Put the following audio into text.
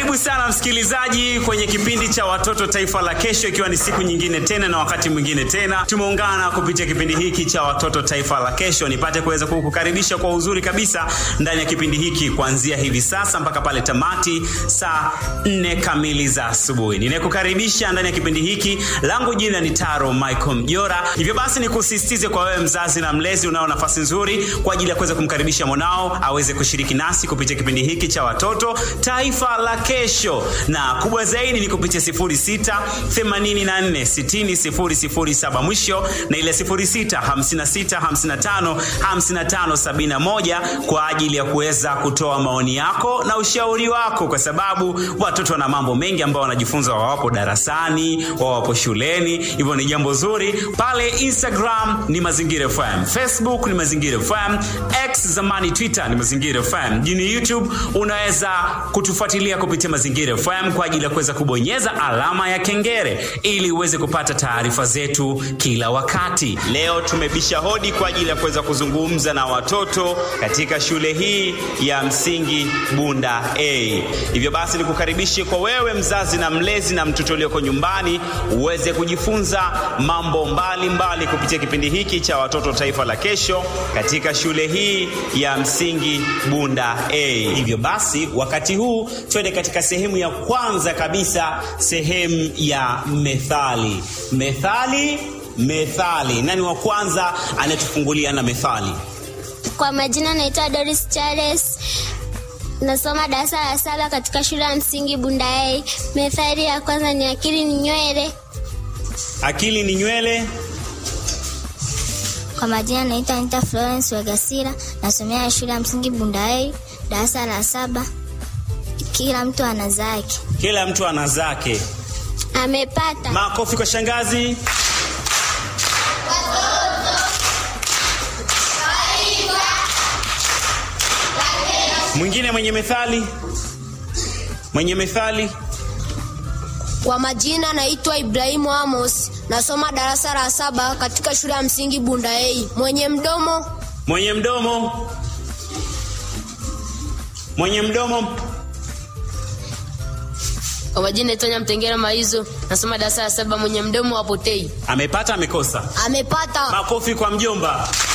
Karibu sana msikilizaji kwenye kipindi cha Watoto Taifa la Kesho, ikiwa ni siku nyingine tena na wakati mwingine tena tumeungana kupitia kipindi hiki cha Watoto Taifa la Kesho, nipate kuweza kukukaribisha kwa uzuri kabisa ndani ya kipindi hiki kuanzia hivi sasa mpaka pale tamati saa nne kamili za asubuhi. Ninayekukaribisha ndani ya kipindi hiki langu jina ni Taro Michael Mjora. Hivyo basi nikusisitize kwa wewe mzazi na mlezi, unao nafasi nzuri kwa ajili ya kuweza kumkaribisha mwanao aweze kushiriki nasi kupitia kipindi hiki cha Watoto Taifa la Kesho, na kubwa zaidi ni kupitia 06 84 60 007 mwisho na ile 06 56 55 55 71 kwa ajili ya kuweza kutoa maoni yako na ushauri wako, kwa sababu watoto wana mambo mengi ambayo wanajifunza wawapo darasani, wawapo shuleni. Hivyo ni jambo zuri. Pale Instagram ni Mazingira FM, Facebook ni Mazingira FM, X zamani Twitter ni Mazingira FM, jini YouTube unaweza kutufuatilia kupitia Mazingira FM kwa ajili ya kuweza kubonyeza alama ya kengele ili uweze kupata taarifa zetu kila wakati. Leo tumebisha hodi kwa ajili ya kuweza kuzungumza na watoto katika shule hii ya msingi Bunda A. Hivyo basi nikukaribishe kwa wewe mzazi na mlezi na mtoto ulioko nyumbani uweze kujifunza mambo mbalimbali mbali kupitia kipindi hiki cha Watoto Taifa la Kesho katika shule hii ya msingi Bunda A. Hivyo basi wakati huu twende katika sehemu ya kwanza kabisa, sehemu ya methali. Methali, methali. Nani wa kwanza anayetufungulia na methali? Kwa majina naitwa Doris Charles, nasoma darasa la saba katika shule ya msingi Bundaei. Methali ya kwanza ni akili ni nywele. Akili ni nywele. Kwa majina naitwa Anita Florence Wegasira, nasomea shule ya msingi Bundaei, darasa la saba. Kila mtu ana zake. Kila mtu ana zake. Amepata. Makofi kwa shangazi. Mwingine mwenye methali, mwenye methali. Kwa majina naitwa Ibrahimu Amos, nasoma darasa la saba katika shule ya msingi Bundaei. Mwenye mdomo Mwenye mdomo, mwenye mdomo. Kwa majina naitwa Nyamtengera Maizo, nasoma darasa la saba. Mwenye mdomo hapotei. Amepata, amekosa? amepata. Makofi kwa mjomba.